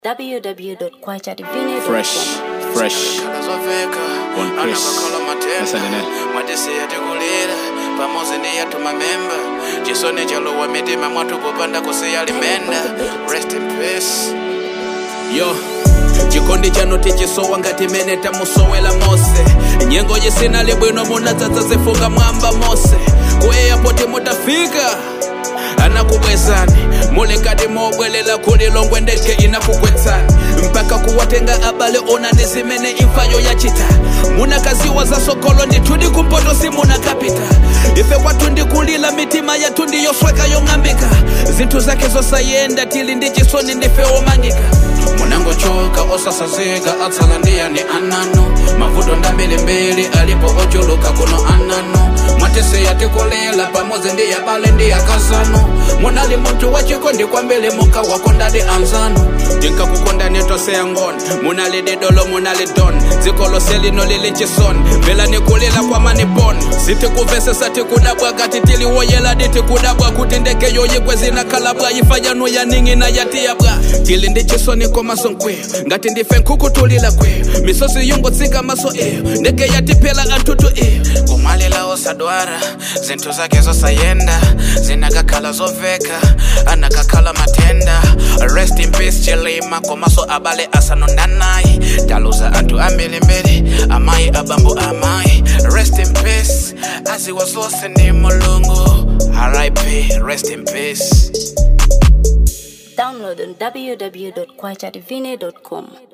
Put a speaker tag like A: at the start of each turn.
A: www.kwachadivine.com.
B: fresh fresh One Chris. That's like that.
C: mwatisiya tikulira pamodzi ndi yathu mamemba chisoni chalowa mitima mwathu popanda kusiya limenda rest in peace yo chikondi chanu tichisowa ngati mene tamusowela mose nyengo yisinali bwino munadzadza zifunga mwamba mose ku airport mutafika anakubwezani muli ngati mobwelela kulilongwe ndege inakugwetsani mpaka kuwatenga abale onani zimene imfayo yachita munakaziwa za sokolo ndithu ndi kumpoto simunakapita ife kwathu ndikulila mitima yathu ndiyosweka yong'ambika zinthu zake zosayenda tili ndi chisoni ndife omangika munangochoka osasazika atsala ndiyani ananu mavuto ndambirimbiri alipo ochuluka kuno ananu mwatisiya tikulela pamodzi ndi yabale ndi yakazanu munali munthu wachikondi kwambiri mukawakondadi anzanu ndinkakukondani tose yangoni munali didolo munali don dziko lose lino lili chisoni mvelani kulila kwamani bon sitikuvesesa tikudabwa kati tiliwoyela ditikudabwa kuti ndege yoyigwe zinakalabwa ifanyanu yaning'ina yatiyabwa tili ndi chisoni komaso nkweyo ngati ndife nkukutulila kweyo misosi yungotsika maso iyo ndege yatiphela anthutu iyo kumalila osadwara zinthu zake zosayenda zinakakhala zoveka anakakhala matenda rest in peace chilima komaso abale asanondanayi taluza anthu ambirimbiri amayi abambo amayi rest in peace aziwa zonse ndi mulungu rip rest in peace
A: Download on www.kwachadivine.com.